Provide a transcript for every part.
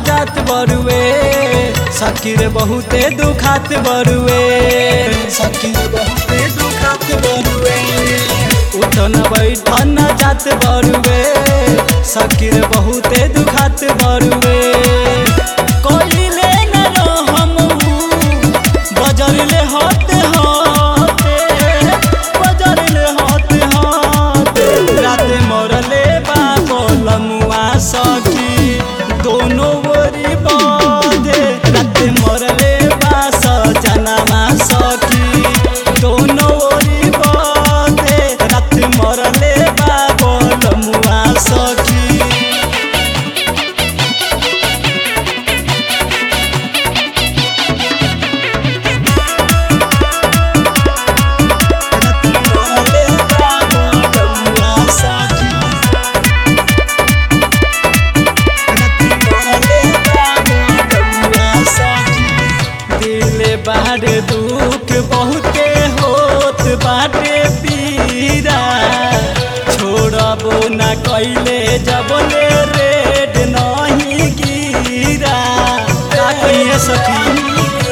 जात बरुए सकीर बहुते दुखात बरुए सकीर बहुते दुखात बरुए उठन बैठन जात बरुए सकीर बहुते दुखात बरुए कोइले न रहम बजरले होते होते बजरले होते होते रात मरले बाबो लमुआ सखी दोनों ओरी बाधे रात मरले बास जनमा सखी दोनों ओरी बाधे रात मरले बाबो लमुआ सखी दिल बाहर दुख बहुते होत बाटे पीरा छोड़बो न कैले जबले रेड नहीं गिरा का कहिए सखी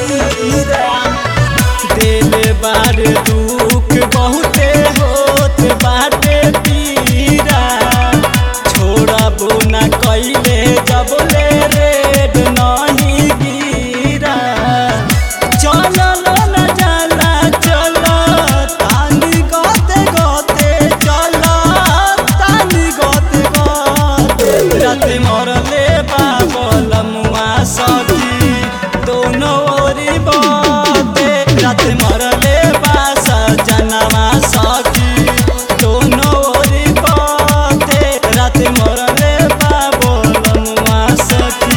दिल बार दुख बहुते होत बाटे पीरा छोड़बो न कैले जबले रेड नहीं गिरा चलल न जाला चल तानी गते गते चल तानी गते गते राते मरले बाबल मुआ सखी दोनों ओरी बते राते मरले बास जनवा सखी दोनों ओरी बते राते मरले बाबल मुआ सखी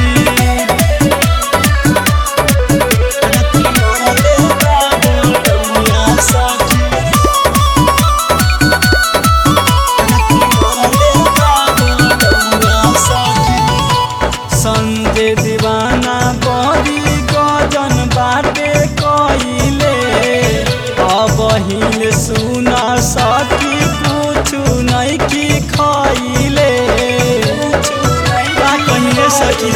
संजय दीवाना बड़ी गजन बाटे कइले अब हिल सुन सकी कुछु नहीं की खइले का कहिए सकी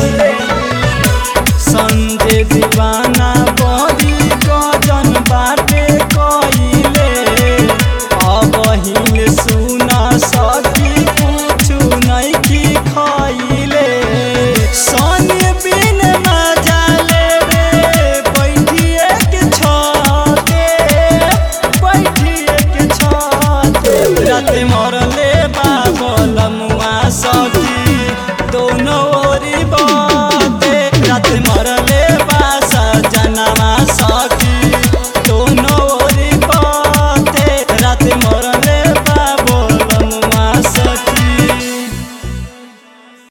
संजय दीवाना बड़ी गजन बाटे कइले अब हिल सुन सकी कुछु नहीं की खइले सन बिन मजाले रे बैठिए के छते बैठिए के छते रात मरले बाबलम